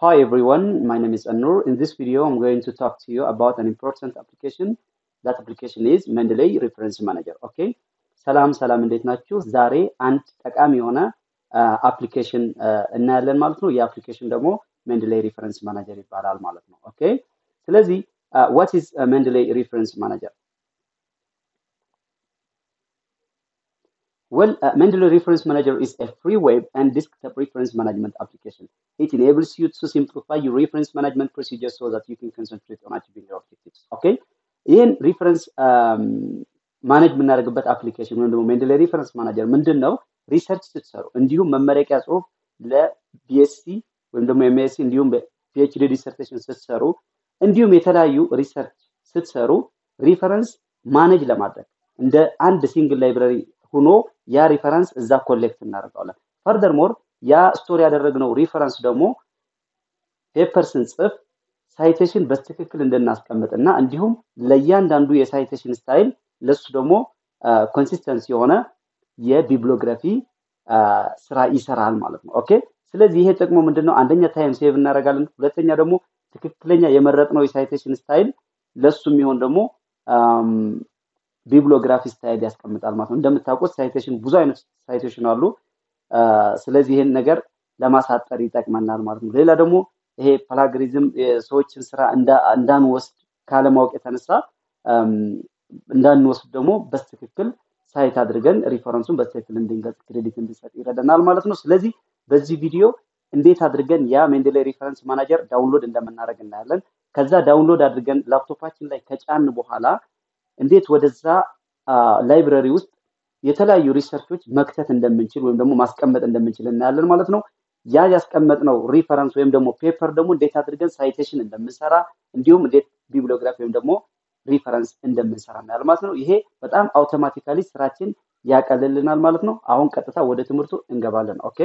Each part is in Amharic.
Hi everyone, my name is Anur. In this video, I'm going to talk to you about an important application. That application is Mendeley Reference Manager. Okay? ሰላም ሰላም፣ እንዴት ናችሁ? ዛሬ አንድ ጠቃሚ የሆነ አፕሊኬሽን እናያለን ማለት ነው። ይህ አፕሊኬሽን ደግሞ ሜንድሌይ ሪፈረንስ ማናጀር ይባላል ማለት ነው። ኦኬ ስለዚህ ዋት ኢዝ ሜንድሌይ ሪፈረንስ ማናጀር? Well, uh, Mendeley Reference Manager is a free web and desktop reference management application. It enables you to simplify your reference management procedures so that you can concentrate on achieving your objectives. Okay? ይህን ሪፈረንስ ማኔጅ የምናደርግበት አፕሊኬሽን ወይም ደግሞ ሜንድሌይ ሪፈረንስ ማናጀር ምንድን ነው? ሪሰርች ስትሰሩ እንዲሁም መመረቂያ ጽሁፍ ለቢኤስሲ ወይም ደግሞ ኤምኤስሲ እንዲሁም ፒኤችዲ ዲሰርቴሽን ስትሰሩ እንዲሁም የተለያዩ ሪሰርች ስትሰሩ ሪፈረንስ ማኔጅ ለማድረግ እንደ አንድ ሲንግል ላይብረሪ ሆኖ ያ ሪፈረንስ እዛ ኮሌክት እናደርገዋለን። ፈርደር ሞር ያ ስቶር ያደረግነው ሪፈረንስ ደግሞ ፔፐር ስንጽፍ ሳይቴሽን በትክክል እንድናስቀምጥ እና እንዲሁም ለእያንዳንዱ የሳይቴሽን ስታይል ለሱ ደግሞ ኮንሲስተንስ የሆነ የቢብሊዮግራፊ ስራ ይሰራል ማለት ነው። ኦኬ ስለዚህ ይሄ ጥቅሙ ምንድን ነው? አንደኛ ታይም ሴቭ እናደርጋለን። ሁለተኛ ደግሞ ትክክለኛ የመረጥነው የሳይቴሽን ስታይል ለሱ የሚሆን ደግሞ ቢብሊዮግራፊ ስታይል ያስቀምጣል ማለት ነው። እንደምታውቁት ሳይቴሽን ብዙ አይነት ሳይቴሽን አሉ። ስለዚህ ይህን ነገር ለማሳጠር ይጠቅመናል ማለት ነው። ሌላ ደግሞ ይሄ ፕላግሪዝም የሰዎችን ስራ እንዳንወስድ ካለማወቅ የተነሳ እንዳንወስድ ደግሞ በትክክል ሳይት አድርገን ሪፈረንሱን በትክክል እንድንገልጽ ክሬዲት እንድንሰጥ ይረዳናል ማለት ነው። ስለዚህ በዚህ ቪዲዮ እንዴት አድርገን ያ ሜንድሌይ ሪፈረንስ ማናጀር ዳውንሎድ እንደምናደርግ እናያለን። ከዛ ዳውንሎድ አድርገን ላፕቶፓችን ላይ ከጫን በኋላ እንዴት ወደዛ ላይብረሪ ውስጥ የተለያዩ ሪሰርቾች መክተት እንደምንችል ወይም ደግሞ ማስቀመጥ እንደምንችል እናያለን ማለት ነው። ያ ያስቀመጥነው ሪፈረንስ ወይም ደግሞ ፔፐር ደግሞ እንዴት አድርገን ሳይቴሽን እንደምንሰራ እንዲሁም እንዴት ቢብሊዮግራፊ ወይም ደግሞ ሪፈረንስ እንደምንሰራ እናያለን ማለት ነው። ይሄ በጣም አውቶማቲካሊ ስራችን ያቀልልናል ማለት ነው። አሁን ቀጥታ ወደ ትምህርቱ እንገባለን። ኦኬ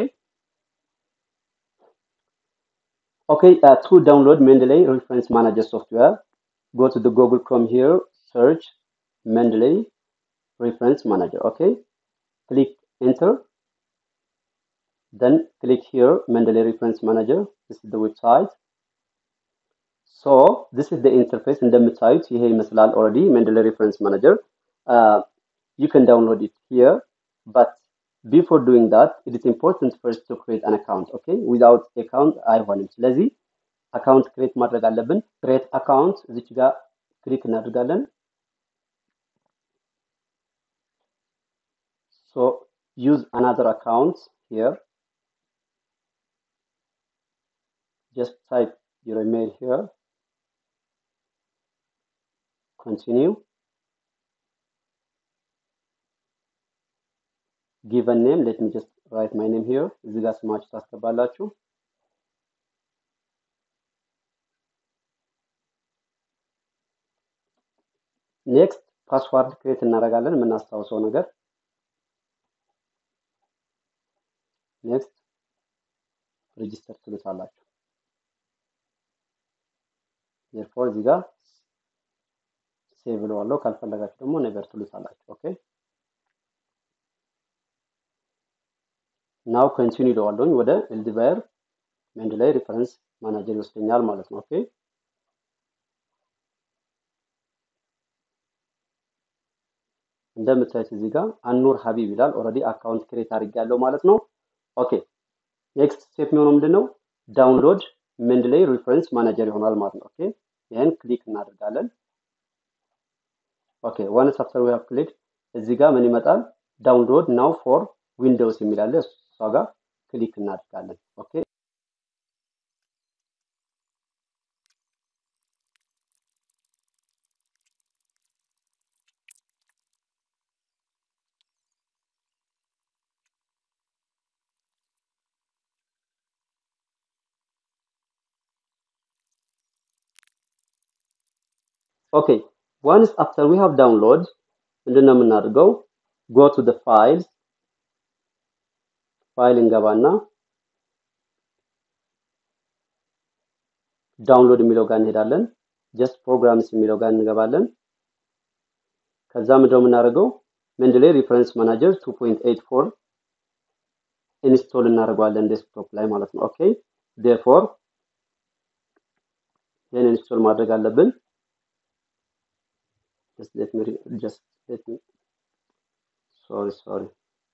ኦኬ ቱ ዳውንሎድ ሜንድሌይ ሪፈረንስ ማናጀር ሶፍትዌር go to the Google Chrome here, search Mendeley Reference Manager. Okay, click enter. Then click here Mendeley Reference Manager. This is the website. So this is the interface እንደምታዩት ይሄ ይመስላል ኦልሬዲ Mendeley Reference Manager. Uh, you can download it here, but before doing that, it is important first to create an account. Okay, without account አይሆንም። ስለዚህ አካውንት ክሬት ማድረግ አለብን። ክሬት አካውንት እዚች ጋር ክሊክ እናደርጋለን። ሶ ዩዝ አናዘር አካውንት ሂር ጀስት ታይፕ ዩር ኢሜይል ሂር ኮንቲኒው ጊቨን ኔም ሌት ሚ ጀስት ራይት ማይ ኔም ሂር እዚህ ጋር ስማችሁ ታስገባላችሁ። ኔክስት ፓስዋርድ ክሬት እናደርጋለን የምናስታውሰው ነገር ኔክስት ሬጂስተር ትሉታላችሁ ዴርፎር እዚህ ጋር ሴቭ እለዋለሁ ካልፈለጋችሁ ደግሞ ነገር ትሉታላችሁ ኦኬ ናው ኮንቲኒ እለዋለሁኝ ወደ ኤልዲቫየር ሜንድሌይ ሪፈረንስ ማናጀር ይወስደኛል ማለት ነው ኦኬ እንደምታዩት እዚህ ጋር አኑር ሀቢብ ይላል። ኦልሬዲ አካውንት ክሬት አድርጌያለሁ ማለት ነው። ኦኬ ኔክስት ስቴፕ የሚሆነው ምንድን ነው? ዳውንሎድ ሜንድሌይ ሪፈረንስ ማናጀር ይሆናል ማለት ነው። ኦኬ ይህን ክሊክ እናደርጋለን። ኦኬ ዋንስ አፍተር ዊ ሃቭ ክሊክ እዚህ ጋር ምን ይመጣል? ዳውንሎድ ናው ፎር ዊንዶውስ የሚል አለ። እሷ ጋር ክሊክ እናደርጋለን። ኦኬ ኦኬ ዋንስ አፍተር ዊ ሃቭ ዳውንሎድ ምንድን ነው የምናደርገው? ጎ ቱ ደ ፋይልስ ፋይል እንገባና ዳውንሎድ የሚለው ጋር እንሄዳለን። ጀስት ፕሮግራምስ የሚለው ጋር እንገባለን። ከዛ ምንድን ነው የምናደርገው? ሜንድሌይ ሪፈረንስ ማናጀር 2.84 ኢንስቶል እናደርገዋለን ዴስክቶፕ ላይ ማለት ነው። ኦኬ ዴርፎር ይህን ኢንስቶል ማድረግ አለብን። just let me re- just let me sorry sorry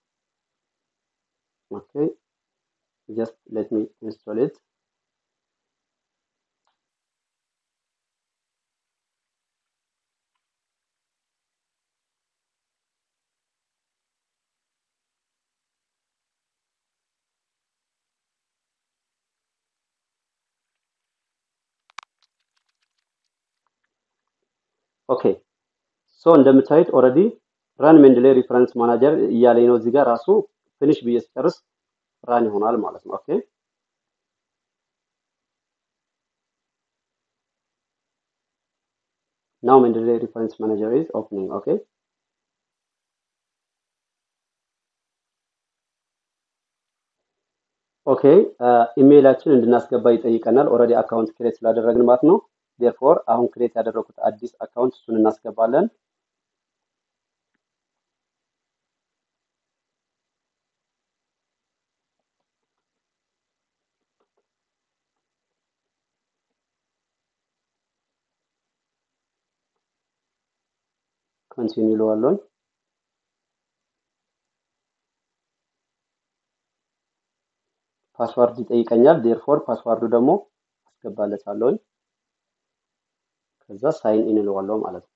okay just let me install it ኦኬ ሶ እንደምታዩት ኦልሬዲ ራን ሜንድሌ ሪፈረንስ ማናጀር እያለኝ ነው እዚህ ጋር ራሱ ፊኒሽ ብዬ ስጨርስ ራን ይሆናል ማለት ነው ኦኬ ናው ሜንድሌ ሪፈረንስ ማናጀር ኢዝ ኦፕኒንግ ኦኬ ኦኬ ኢሜይላችን እንድናስገባ ይጠይቀናል ኦልሬዲ አካውንት ክሬት ስላደረግን ማለት ነው ዴርፎር አሁን ክሬት ያደረኩት አዲስ አካውንት እሱን እናስገባለን ኮንቲኒ ይለዋለኝ ፓስዋርድ ይጠይቀኛል ዴርፎር ፓስዋርዱ ደግሞ አስገባለታለሁኝ ከዛ ሳይን ኢን እለዋለሁ ማለት ነው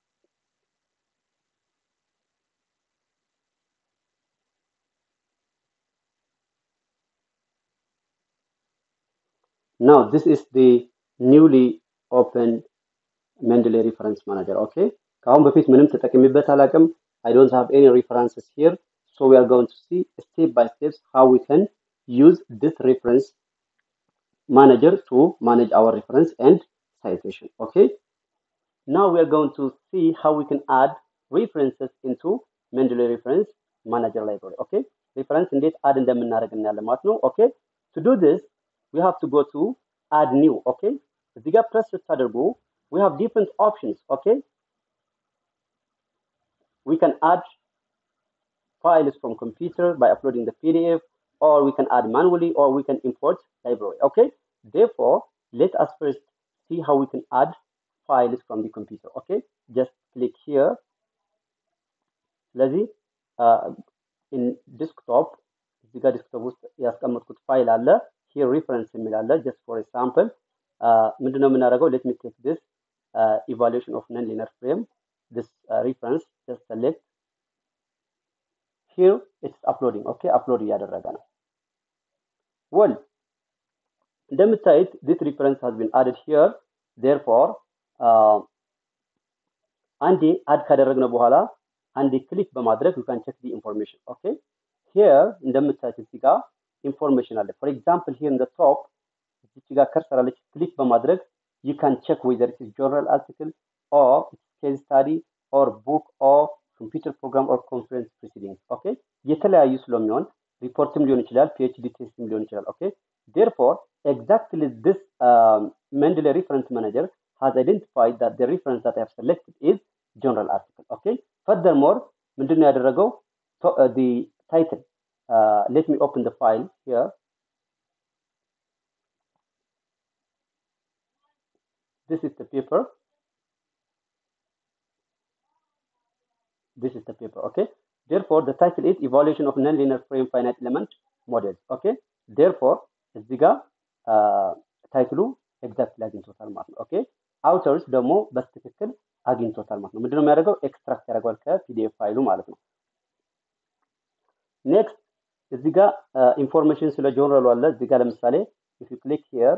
now this is the newly opened mendeley reference manager okay ከአሁን በፊት ምንም ተጠቅሚበት አላውቅም i don't have any references here so we are going to see step by steps how we can use this reference manager to manage our reference and citation okay now we are going to see how we can add references into mendeley reference manager library okay reference እንዴት add እንደምናደርግ እናያለን ማለት ነው okay to do this we have to go to add new okay እዚህ ጋር ፕረስ ስታደርጉ we have different options okay we can add files from computer by uploading the pdf or we can add manually or we can import library okay therefore let us first see how we can add files from the computer okay just click here ስለዚህ in desktop እዚህ ጋር ዲስክቶፕ ውስጥ ያስቀመጥኩት ፋይል አለ ሂር ሪፈረንስ የሚል አለ ጀስት ፎር ኤግዛምፕል ምንድነው የምናደርገው ሌት ሚ ቴክ ዲስ ኢቫሉዌሽን ኦፍ ነን ሊነር ፍሬም ዲስ ሪፈረንስ ጀስት ሰሌክት ሂር ኢትስ አፕሎዲንግ ኦኬ አፕሎድ እያደረገ ነው ወል እንደምታዩት ዲስ ሪፈረንስ ሃዝ ቢን አድድ ሂር ዴርፎር አንዴ አድ ካደረግነው በኋላ አንዴ ክሊክ በማድረግ ዩ ካን ቼክ ዲ ኢንፎርሜሽን ኦኬ ሂር እንደምታዩት እዚህ ጋር ኢንፎርሜሽን አለ ፎር ኤግዛምፕል ሂር ኢን ቶፕ እዚህ ጋር ከርሰር አለች ክሊክ በማድረግ ዩ ካን ቼክ ዌዘር ኢትስ ጆርናል አርቲክል ኦር ኬዝ ስታዲ ኦር ቡክ ኦር ኮምፒውተር ፕሮግራም ኦር ኮንፈረንስ ፕሮሲዲንግስ ኦኬ የተለያዩ ስለሚሆን ሪፖርትም ሊሆን ይችላል ፒኤችዲ ቴስትም ሊሆን ይችላል ኦኬ ዴርፎር ኤግዛክትሊ ዲስ mendeley reference manager has identified that the reference that I have selected is journal article okay furthermore ምንድነው ያደረገው to- uh, the title uh, let me open the file here this is the paper this is the paper okay therefore the title is evaluation of nonlinear frame finite element models okay therefore እዚህ ጋር ታይትሉ ኤግዛክትሊ አግኝቶታል ማለት ነው ኦኬ አውተርስ ደግሞ በትክክል አግኝቶታል ማለት ነው ምንድነው የሚያደርገው ኤክስትራክት ያደርገዋል ከፒዲኤፍ ፋይሉ ማለት ነው ኔክስት እዚህ ጋር ኢንፎርሜሽን ስለ ጆርናሉ አለ እዚህ ጋር ለምሳሌ ኢፍ ዩ ክሊክ ሂር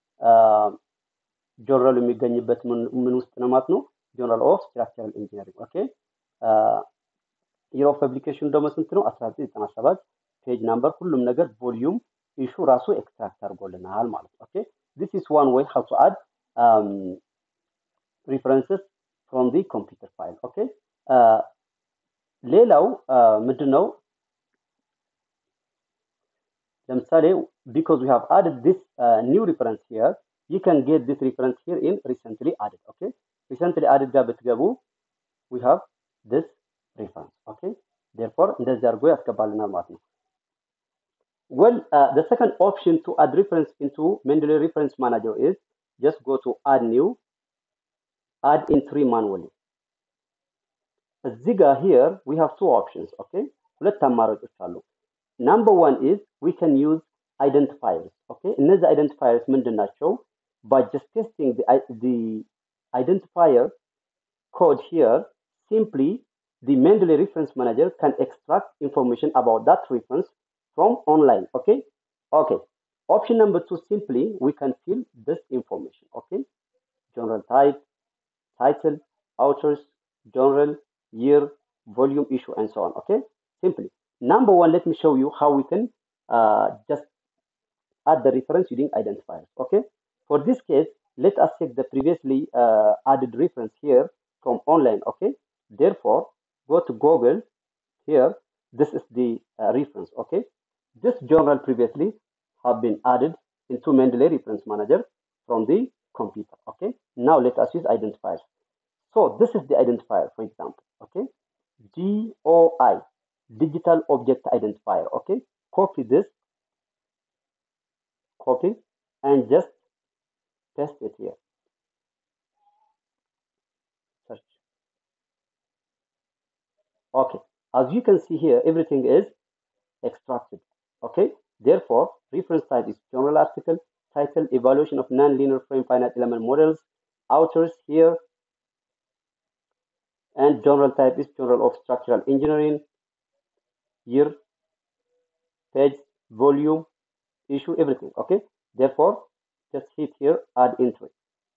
ጆርናሉ የሚገኝበት ምን ምን ውስጥ ነው ማለት ነው ጆርናል ኦፍ ስትራክቸራል ኢንጂነሪንግ ኦኬ የር ኦፍ ፐብሊኬሽን ደግሞ ስንት ነው 1997 ፔጅ ናምበር ሁሉም ነገር ቮሊዩም ኢሹ ራሱ ኤክስትራክት አድርጎልናል ማለት ነው ኦኬ ዲስ ኢስ ዋን ዌይ ሃው ቱ አድ ሪፈረንስስ ፍሮም ዲ ኮምፒውተር ፋይል ኦኬ ሌላው ምንድን ነው ለምሳሌ ቢኮዝ ዊ ሃቭ አድድ ዲስ ኒው ሪፈረንስ ሂር ዩ ካን ጌት ዲስ ሪፈረንስ ሂር ኢን ሪሰንትሊ አድድ ኦኬ ሪሰንትሊ አድድ ጋር ብትገቡ ዊ ሃቭ ዲስ ሪፈረንስ ኦኬ ዴርፎር እንደዚህ አድርጎ ያስገባልናል ማለት ነው Well, uh, the second option to add reference into Mendeley Reference Manager is just go to add new add entry manually እዚህ ጋር here we have two options okay ሁለት አማራጮች አሉ number one is we can use identifiers okay እነዚህ identifiers ምንድን ናቸው by just testing the, i- the identifier code here simply the Mendeley reference manager can extract information about that reference from online okay okay option number two simply we can fill this information okay general type title, authors, journal, year, volume, issue, and so on. Okay, simply. Number one, let me show you how we can uh, just add the reference using identifiers. Okay, for this case, let us check the previously uh, added reference here from online. Okay, therefore, go to Google here. This is the uh, reference. Okay, this journal previously have been added into Mendeley Reference Manager from the computer. Okay, now let us use identifiers. So this is the identifier, for example. Okay, DOI, Digital Object Identifier. Okay, copy this, copy, and just paste it here. Search. Okay, as you can see here, everything is extracted. Okay, therefore, reference type is journal article, title, evaluation of non-linear frame finite element models, authors here, and journal type is Journal of Structural Engineering, year, page, volume, issue, everything. Okay, therefore, just hit here, add entry.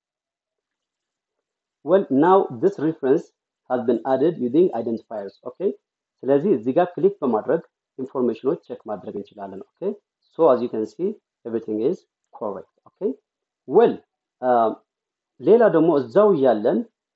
Well, now this reference has been added using identifiers. Okay, ስለዚህ እዚህ ጋር ክሊክ በማድረግ ኢንፎርሜሽኖች ቼክ ማድረግ እንችላለን። ኦኬ ሶ አዝ ዩ ካን ሲ ኤቭሪቲንግ ኢዝ ኮሬክት። ኦኬ ዌል ሌላ ደግሞ እዛው እያለን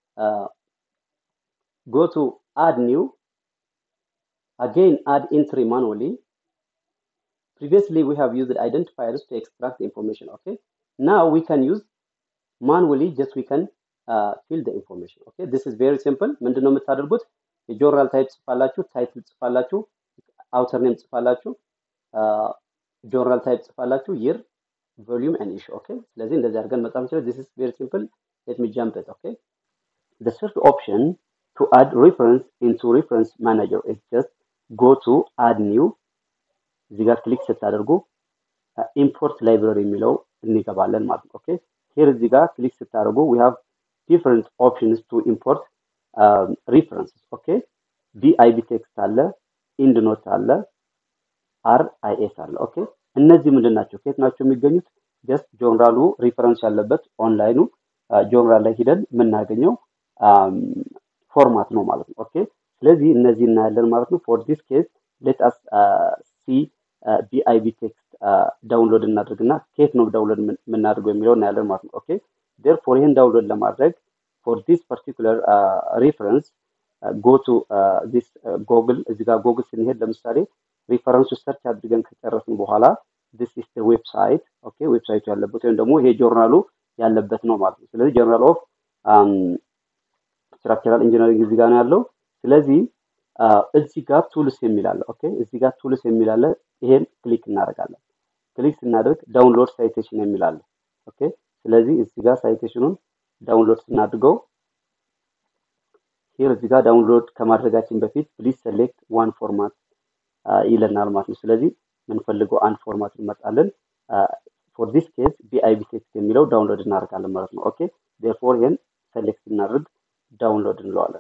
go to add new again add entry manually previously we have used identifiers to extract the information okay now we can use manually just we can uh, fill the information okay this is very simple ምንድነው የምታደርጉት የጆርናል ታይፕ ጽፋላችሁ ታይትል ጽፋላችሁ አውተር ኔም ጽፋላችሁ ጆርናል ታይፕ ጽፋላችሁ ይር ቮሊዩም ኤንድ ኢሹ ኦኬ ስለዚህ እንደዚህ አድርገን መጻፍ እንችላለን this is very simple let me jump it okay the third option to add reference into reference manager is just go to add new እዚህ ጋር ክሊክ ስታደርጉ ኢምፖርት ላይብረሪ የሚለው እንገባለን ማለት ነው። ኦኬ ሄር እዚህ ጋር ክሊክ ስታደርጉ we have different options to import um, references ኦኬ ቢአይቢ ቴክስት አለ ኢንድ ኖት አለ አር አይ ኤስ አለ ኦኬ እነዚህ ምንድን ናቸው? ከየት ናቸው የሚገኙት? ጀስት ጆርናሉ ሪፈረንስ ያለበት ኦንላይኑ ጆርናል ላይ ሂደን የምናገኘው ፎርማት ነው ማለት ነው። ኦኬ ስለዚህ እነዚህ እናያለን ማለት ነው። ፎር ዲስ ኬስ ሌት አስ ሲ ቢአይቢ ቴክስት ዳውንሎድ እናድርግና ከየት ነው ዳውንሎድ የምናደርገው የሚለው እናያለን ማለት ነው። ኦኬ ዴርፎር ይህን ዳውንሎድ ለማድረግ ፎር ዲስ ፓርቲኩለር ሪፈረንስ ጎ ቱ ዲስ ጎግል እዚህ ጋር ጎግል ስንሄድ ለምሳሌ ሪፈረንሱ ሰርች አድርገን ከጨረስን በኋላ ዲስ ኢስ ዌብሳይት ኦኬ ዌብሳይቱ ያለበት ወይም ደግሞ ይሄ ጆርናሉ ያለበት ነው ማለት ነው። ስለዚህ ጆርናል ኦፍ ስትራክቸራል ኢንጂነሪንግ እዚህ ጋር ነው ያለው። ስለዚህ እዚህ ጋር ቱልስ የሚል አለ። ኦኬ እዚህ ጋር ቱልስ የሚል አለ። ይሄን ክሊክ እናደርጋለን። ክሊክ ስናደርግ ዳውንሎድ ሳይቴሽን የሚል አለ። ኦኬ ስለዚህ እዚህ ጋር ሳይቴሽኑን ዳውንሎድ ስናድርገው ሂር እዚህ ጋር ዳውንሎድ ከማድረጋችን በፊት ፕሊዝ ሴሌክት ዋን ፎርማት ይለናል ማለት ነው። ስለዚህ የምንፈልገው አንድ ፎርማት እንመርጣለን። ፎር ዲስ ኬስ ቢአይቢ ቴክስት የሚለው ዳውንሎድ እናደርጋለን ማለት ነው። ኦኬ ዴርፎር ይሄን ሴሌክት እናድርግ ዳውንሎድ እንለዋለን።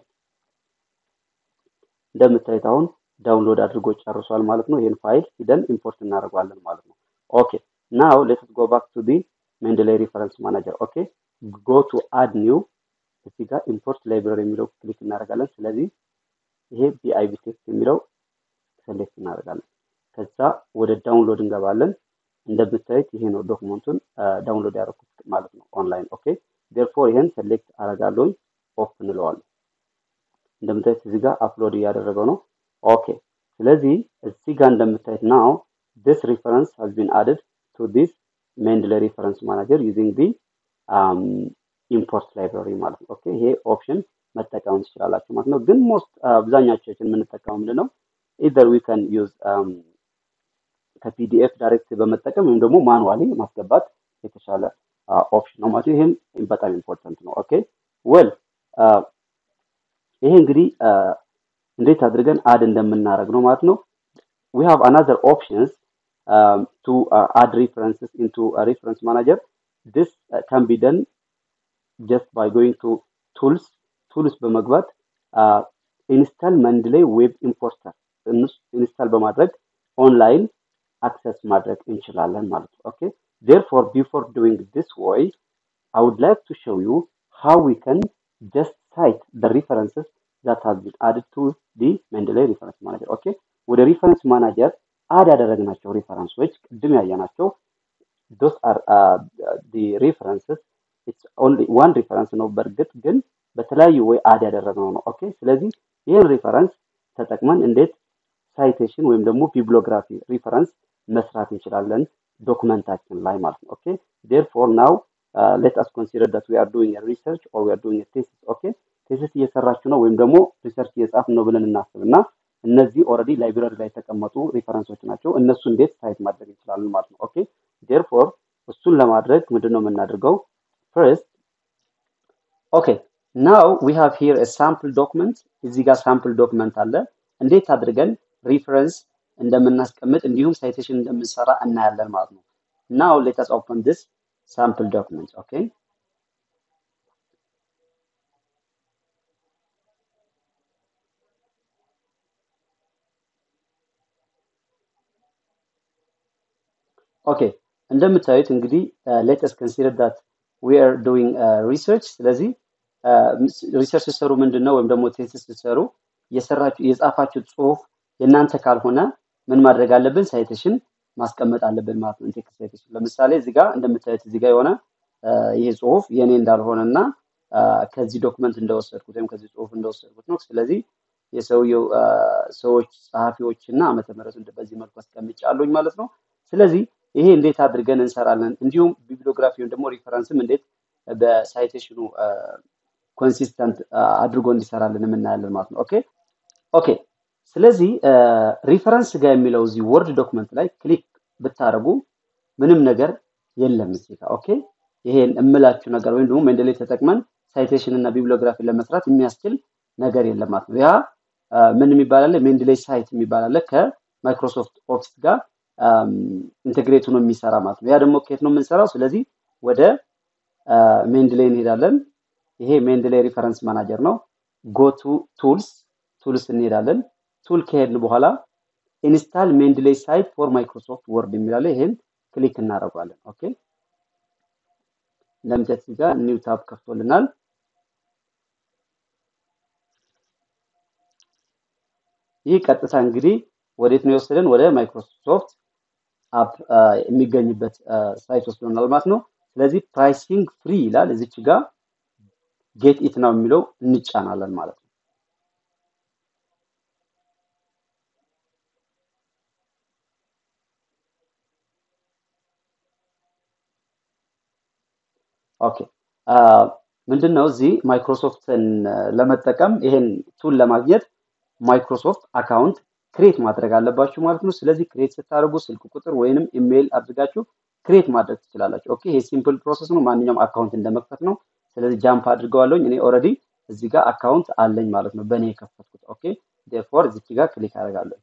እንደምታዩት አሁን ዳውንሎድ አድርጎ ጨርሷል ማለት ነው። ይህን ፋይል ሂደን ኢምፖርት እናደርገዋለን ማለት ነው። ኦኬ ናው ሌትስ ጎ ባክ ቱ ዲ ሜንድላይ ሪፈረንስ ማናጀር ኦኬ ጎ ቱ አድ ኒው እዚህ ጋር ኢምፖርት ላይብረሪ የሚለው ክሊክ እናደርጋለን። ስለዚህ ይሄ ቢአይቢ ቴክስት የሚለው ሴሌክት እናደርጋለን። ከዛ ወደ ዳውንሎድ እንገባለን። እንደምታዩት ይሄ ነው ዶክመንቱን ዳውንሎድ ያደረኩት ማለት ነው ኦንላይን። ኦኬ ዴርፎር ይሄን ሴሌክት አደርጋለሁኝ ኦፍ እንለዋለን። እንደምታዩት እዚህ ጋር አፕሎድ እያደረገው ነው። ኦኬ ስለዚህ እዚህ ጋር እንደምታዩት ናው this reference has been added to this Mendeley reference manager using the um, import library ማለት ነው። ኦኬ ይሄ ኦፕሽን መጠቀም ትችላላችሁ ማለት ነው። ግን ሞስት አብዛኛዎቻችን የምንጠቀመው ምንድን ነው? ኢዘር ዊ ካን ዩዝ ከፒዲኤፍ ዳይሬክት በመጠቀም ወይም ደግሞ ማኑዋሊ ማስገባት የተሻለ ኦፕሽን ነው ማለት ማለት ነው። ይሄም በጣም ኢምፖርታንት ነው። ኦኬ ወል ይሄ እንግዲህ እንዴት አድርገን አድ እንደምናደርግ ነው ማለት ነው። we have another options um, to uh, add references into a reference manager. This uh, can be done just by going to tools tools በመግባት ኢንስታል መንድላይ ዌብ ኢምፖርተር ኢንስታል በማድረግ ኦንላይን አክሰስ ማድረግ እንችላለን ማለት ነው። ኦኬ therefore before doing this way I would like to show you how we can just cite the references that has been added to the Mendeley reference manager. ኦኬ ወደ ሪፈረንስ ማናጀር አድ ያደረግናቸው ሪፈረንሶች ቅድም ያየናቸው those are uh, the references it's only one reference ነው በእርግጥ ግን በተለያዩ ወይ አድ ያደረግነው ነው ኦኬ ስለዚህ ይህን ሪፈረንስ ተጠቅመን እንዴት ሳይቴሽን ወይም ደግሞ ቢብሊዮግራፊ ሪፈረንስ መስራት እንችላለን ዶክመንታችን ላይ ማለት ነው ኦኬ therefore now uh, let us consider that we are doing a research or we are doing a thesis ኦኬ ቴሲስ እየሰራችሁ ነው ወይም ደግሞ ሪሰርች እየጻፍ ነው ብለን እናስብ እና እነዚህ ኦልሬዲ ላይብራሪ ላይ የተቀመጡ ሪፈረንሶች ናቸው እነሱ እንዴት ሳይት ማድረግ እንችላለን ማለት ነው ኦኬ ዴርፎር እሱን ለማድረግ ምንድን ነው የምናደርገው ፈርስት ኦኬ ናው ዊ ሃቭ ሂር ሳምፕል ዶክመንት እዚህ ጋር ሳምፕል ዶክመንት አለ እንዴት አድርገን ሪፈረንስ እንደምናስቀምጥ እንዲሁም ሳይቴሽን እንደምንሰራ እናያለን ማለት ነው ናው ሌተስ ኦፕን ዲስ ሳምፕል ዶክመንት ኦኬ ኦኬ እንደምታዩት እንግዲህ ሌተስ ኮንሲደር ዳት ዊ አር ዱዊንግ ሪሰርች ስለዚህ ሪሰርች ስትሰሩ ምንድን ነው ወይም ደግሞ ቴሲስ ስትሰሩ የሰራችሁ የጻፋችሁ ጽሁፍ የእናንተ ካልሆነ ምን ማድረግ አለብን ሳይቴሽን ማስቀመጥ አለብን ማለት ነው ኢንቴክስት ሳይቴሽን ለምሳሌ እዚህ ጋር እንደምታዩት እዚህ ጋር የሆነ ይሄ ጽሁፍ የኔ እንዳልሆነ እና ከዚህ ዶክመንት እንደወሰድኩት ወይም ከዚህ ጽሁፍ እንደወሰድኩት ነው ስለዚህ የሰውየው ሰዎች ጸሐፊዎች እና ዓመተ ምህረቱን በዚህ መልኩ አስቀምጫለሁኝ ማለት ነው ስለዚህ ይሄ እንዴት አድርገን እንሰራለን እንዲሁም ቢብሊዮግራፊ ወይም ደግሞ ሪፈረንስም እንዴት በሳይቴሽኑ ኮንሲስተንት አድርጎ እንዲሰራልን የምናያለን ማለት ነው ኦኬ ኦኬ ስለዚህ ሪፈረንስ ጋር የሚለው እዚህ ወርድ ዶክመንት ላይ ክሊክ ብታደርጉ ምንም ነገር የለም እዚህ ጋር ኦኬ ይሄን እምላችሁ ነገር ወይም ደግሞ ሜንደሌ ተጠቅመን ሳይቴሽን እና ቢብሊዮግራፊ ለመስራት የሚያስችል ነገር የለም ማለት ነው ያ ምን የሚባል አለ ሜንድሌይ ሳይት የሚባል አለ ከማይክሮሶፍት ኦፊስ ጋር ኢንቴግሬት ሆኖ የሚሰራ ማለት ነው ያ ደግሞ ከየት ነው የምንሰራው ስለዚህ ወደ ሜንድሌይ እንሄዳለን ይሄ ሜንድሌይ ሪፈረንስ ማናጀር ነው ጎቱ ቱልስ ቱልስ እንሄዳለን ቱል ከሄድን በኋላ ኢንስታል ሜንድሌይ ሳይት ፎር ማይክሮሶፍት ወርድ የሚላለ ይሄን ክሊክ እናደርገዋለን ኦኬ እንደምታዩት እዚህ ጋር ኒው ታብ ከፍቶልናል ይህ ቀጥታ እንግዲህ ወዴት ነው የወሰደን ወደ ማይክሮሶፍት አፕ የሚገኝበት ሳይት ወስዶናል ማለት ነው ስለዚህ ፕራይሲንግ ፍሪ ይላል እዚች ጋር ጌት ኢት ነው የሚለው እንጫናለን ማለት ነው ኦኬ ምንድን ነው እዚህ ማይክሮሶፍትን ለመጠቀም ይሄን ቱል ለማግኘት ማይክሮሶፍት አካውንት ክሬት ማድረግ አለባችሁ ማለት ነው ስለዚህ ክሬት ስታደርጉ ስልክ ቁጥር ወይንም ኢሜይል አድርጋችሁ ክሬት ማድረግ ትችላላችሁ ኦኬ ይሄ ሲምፕል ፕሮሰስ ነው ማንኛውም አካውንት እንደመክፈት ነው ስለዚህ ጃምፕ አድርገዋለኝ እኔ ኦልሬዲ እዚህ ጋር አካውንት አለኝ ማለት ነው በእኔ የከፈትኩት ኦኬ ዴርፎር እዚች ጋር ክሊክ አደርጋለሁ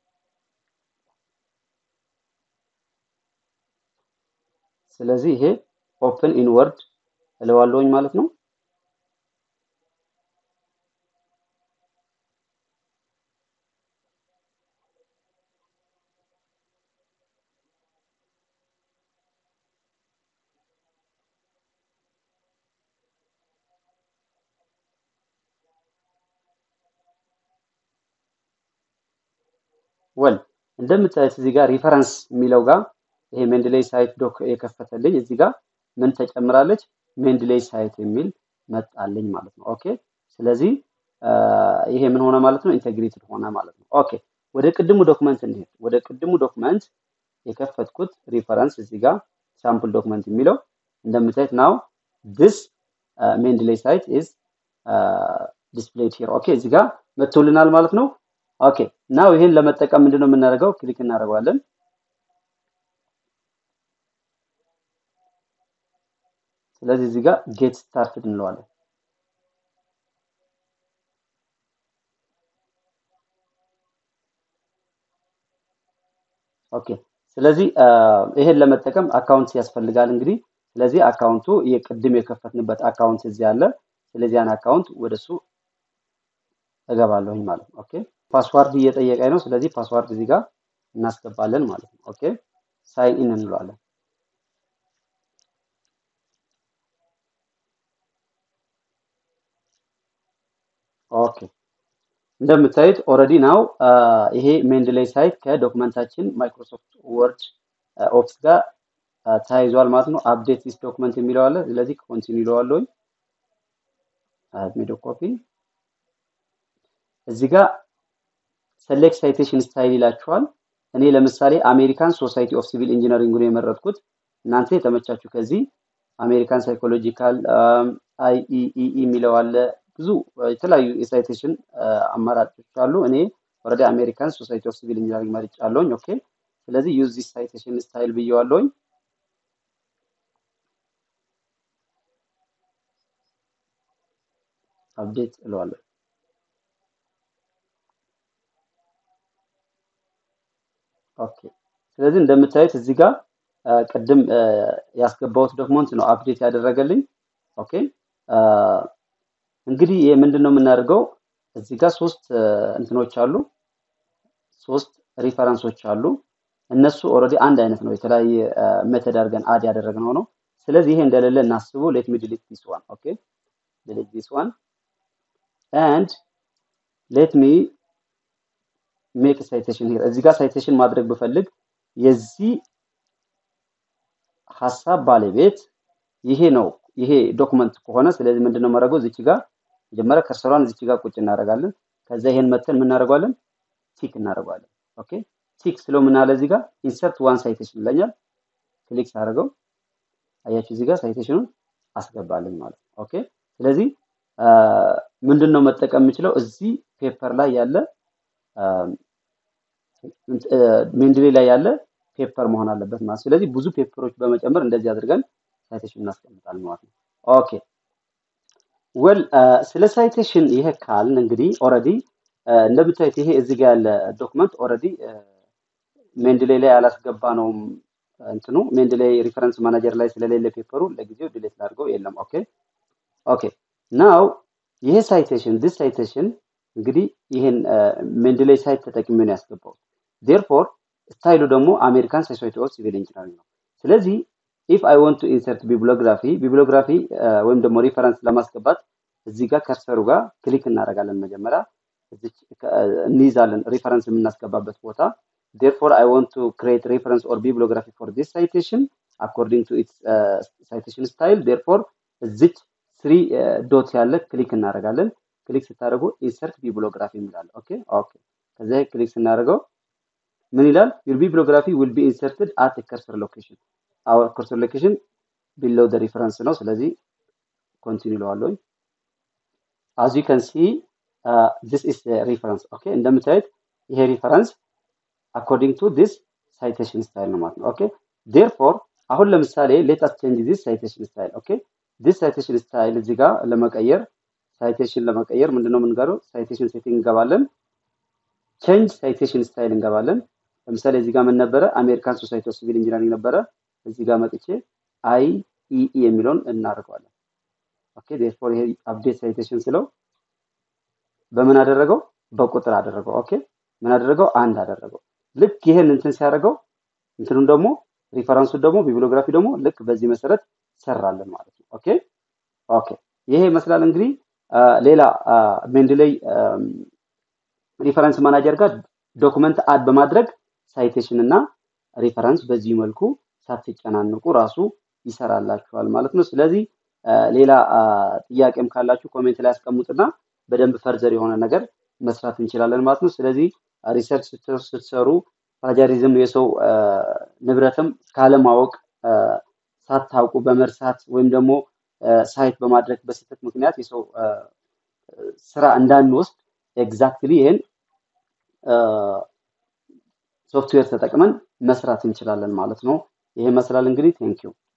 ስለዚህ ይሄ ኦፕን ኢንወርድ እለዋለሁኝ ማለት ነው ወል እንደምታዩት እዚህ ጋር ሪፈረንስ የሚለው ጋር ይሄ ሜንድሌይ ሳይት ዶክ የከፈተልኝ እዚህ ጋር ምን ተጨምራለች ሜንድሌይ ሳይት የሚል መጣልኝ ማለት ነው ኦኬ ስለዚህ ይሄ ምን ሆነ ማለት ነው ኢንቴግሬትድ ሆነ ማለት ነው ኦኬ ወደ ቅድሙ ዶክመንት እንሄድ ወደ ቅድሙ ዶክመንት የከፈትኩት ሪፈረንስ እዚህ ጋር ሳምፕል ዶክመንት የሚለው እንደምታዩት ናው ዲስ ሜንድሌይ ሳይት ኢዝ ዲስፕሌይድ ሂር ኦኬ እዚህ ጋር መጥቶልናል ማለት ነው ኦኬ ናው ይሄን ለመጠቀም ምንድነው የምናደርገው ክሊክ እናደርገዋለን ስለዚህ እዚህ ጋር ጌት ስታርትድ እንለዋለን። ኦኬ ስለዚህ ይሄን ለመጠቀም አካውንት ያስፈልጋል እንግዲህ ስለዚህ አካውንቱ የቅድም የከፈትንበት አካውንት እዚህ አለ። ስለዚህ ያን አካውንት ወደሱ እገባለሁኝ ማለት ነው። ኦኬ ፓስዋርድ እየጠየቀኝ ነው። ስለዚህ ፓስዋርድ እዚህ ጋር እናስገባለን ማለት ነው። ኦኬ ሳይን ኢን እንለዋለን። ኦኬ እንደምታዩት ኦልሬዲ ናው ይሄ ሜንድሌይ ሳይት ከዶክመንታችን ማይክሮሶፍት ወርድ ኦፊስ ጋር ተያይዟል ማለት ነው። አፕዴት ዲስ ዶክመንት የሚለው አለ። ስለዚህ ኮንቲኒው ይለዋለሁኝ። ሚዶ ኮፒ እዚህ ጋር ሰሌክት ሳይቴሽን ስታይል ይላችኋል። እኔ ለምሳሌ አሜሪካን ሶሳይቲ ኦፍ ሲቪል ኢንጂነሪንግ ነው የመረጥኩት። እናንተ የተመቻችሁ ከዚህ አሜሪካን ሳይኮሎጂካል አይኢኢ የሚለው አለ። ብዙ የተለያዩ የሳይቴሽን አማራጮች አሉ። እኔ ኦልሬዲ አሜሪካን ሶሳይቲ ኦፍ ሲቪል ኢንጂነሪንግ መርጫለሁኝ። ኦኬ ስለዚህ ዩዝ ዚስ ሳይቴሽን ስታይል ብየዋለሁኝ። አፕዴት እለዋለሁ። ኦኬ ስለዚህ እንደምታዩት እዚህ ጋር ቅድም ያስገባሁት ዶክመንት ነው አፕዴት ያደረገልኝ። ኦኬ እንግዲህ ይሄ ምንድን ነው የምናደርገው? እዚህ ጋር ሶስት እንትኖች አሉ፣ ሶስት ሪፈረንሶች አሉ። እነሱ ኦልሬዲ አንድ አይነት ነው፣ የተለያየ ሜተድ አድርገን አድ ያደረግነው ነው። ስለዚህ ይሄ እንደሌለ እናስቡ። ሌት ሚ ዲሊት ዲስ ዋን ኦኬ ዲሊት ዲስ ዋን ኤንድ ሌት ሚ ሜክ ሳይቴሽን ሂር። እዚህ ጋር ሳይቴሽን ማድረግ ብፈልግ የዚህ ሀሳብ ባለቤት ይሄ ነው ይሄ ዶክመንት ከሆነ ስለዚህ ምንድነው ማድረገው? እዚች ጋር መጀመሪያ ከርሰሯን እዚች ጋር ቁጭ እናደርጋለን። ከዛ ይሄን መተን ምን እናደርገዋለን? ቲክ እናደርገዋለን። ኦኬ ቲክ ስለው ምን አለ እዚህ ጋር ኢንሰርት ዋን ሳይቴሽን ይለኛል። ክሊክ ሳደርገው አያችሁ እዚህ ጋር ሳይቴሽኑን አስገባልኝ ማለት ነው። ኦኬ ስለዚህ ምንድን ነው መጠቀም የምችለው እዚህ ፔፐር ላይ ያለ ሜንድሌ ላይ ያለ ፔፐር መሆን አለበት ማለት ስለዚህ ብዙ ፔፐሮች በመጨመር እንደዚህ አድርገን ሳይቴሽን እናስቀምጣለን ማለት ነው። ኦኬ ወል ስለ ሳይቴሽን ይሄ ካልን እንግዲህ ኦልሬዲ እንደምታዩት ይሄ እዚህ ጋር ያለ ዶክመንት ኦልሬዲ ሜንድሌ ላይ ያላስገባ ነው እንትኑ ሜንድሌ ሪፈረንስ ማናጀር ላይ ስለሌለ ፔፐሩ ለጊዜው ዲሌት ላድርገው የለም። ኦኬ ኦኬ ናው ይሄ ሳይቴሽን ዲስ ሳይቴሽን እንግዲህ ይሄን ሜንድሌይ ሳይት ተጠቅሜ ነው ያስገባው። ዴርፎር ስታይሉ ደግሞ አሜሪካን ሶሳይቲ ኦፍ ሲቪል ኢንጂነሪንግ ነው። ስለዚህ ኢፍ አይ ዋንት ቱ ኢንሰርት ቢብሊዮግራፊ ቢብሊዮግራፊ ወይም ደግሞ ሪፈረንስ ለማስገባት እዚህ ጋር ከርሰሩ ጋር ክሊክ እናደርጋለን። መጀመሪያ እንይዛለን ሪፈረንስ የምናስገባበት ቦታ ዴርፎር አይ ዋንት ቱ ክሬት ሪፈረንስ ኦር ቢብሊዮግራፊ ፎር ዲስ ሳይቴሽን አኮርዲንግ ቱ ኢትስ ሳይቴሽን ስታይል ዴርፎር እዚች ስሪ ዶት ያለ ክሊክ እናደርጋለን። ክሊክ ስታደርጉ ኢንሰርት ቢብሊዮግራፊ የሚላል ኦኬ ኦኬ። ከዛ ክሊክ ስናደርገው ምን ይላል? ዩር ቢብሊዮግራፊ ዊል ቢ ኢንሰርትድ አት ከርሰር ሎኬሽን አወር ከርሰር ሎኬሽን ቢሎው ደ ሪፈረንስ ነው። ስለዚህ ኮንቲኒው እለዋለሁ። አዝ ዩ ካን ሲ ዚስ ኢዝ ሪፈረንስ ኦኬ። እንደምታዩት ይሄ ሪፈረንስ አኮርዲንግ ቱ ዲስ ሳይቴሽን ስታይል ነው ማለት ነው። ኦኬ ዴርፎር አሁን ለምሳሌ ሌት አስ ቼንጅ ዲስ ሳይቴሽን ስታይል ኦኬ። ዲስ ሳይቴሽን ስታይል እዚህ ጋር ለመቀየር ሳይቴሽን ለመቀየር ምንድነው የምንገረው? ሳይቴሽን ሴቲንግ እንገባለን። ቼንጅ ሳይቴሽን ስታይል እንገባለን። ለምሳሌ እዚህ ጋር ምን ነበረ? አሜሪካን ሶሳይቲ ኦፍ ሲቪል ኢንጂነሪንግ ነበረ። እዚህ ጋር መጥቼ አይ ኢ ኢ የሚለውን እናደርገዋለን። ኦኬ ዴርፎር ይሄ አፕዴት ሳይቴሽን ስለው በምን አደረገው? በቁጥር አደረገው። ኦኬ ምን አደረገው? አንድ አደረገው። ልክ ይሄን እንትን ሲያደርገው እንትኑን ደግሞ ሪፈረንሱን ደግሞ ቢብሊዮግራፊ ደግሞ ልክ በዚህ መሰረት ሰራለን ማለት ነው። ኦኬ ኦኬ ይሄ ይመስላል እንግዲህ ሌላ ሜንድሌይ ሪፈረንስ ማናጀር ጋር ዶክመንት አድ በማድረግ ሳይቴሽን እና ሪፈረንስ በዚህ መልኩ ሳትጨናንቁ ራሱ ይሰራላችኋል ማለት ነው። ስለዚህ ሌላ ጥያቄም ካላችሁ ኮሜንት ላይ ያስቀምጡና በደንብ ፈርዘር የሆነ ነገር መስራት እንችላለን ማለት ነው። ስለዚህ ሪሰርች ስትሰሩ ፕላጃሪዝም የሰው ንብረትም ካለማወቅ ሳታውቁ በመርሳት ወይም ደግሞ ሳይት በማድረግ በስህተት ምክንያት የሰው ስራ እንዳንወስድ ኤግዛክትሊ ይህን ሶፍትዌር ተጠቅመን መስራት እንችላለን ማለት ነው። ይሄ ይመስላል እንግዲህ ቴንኪው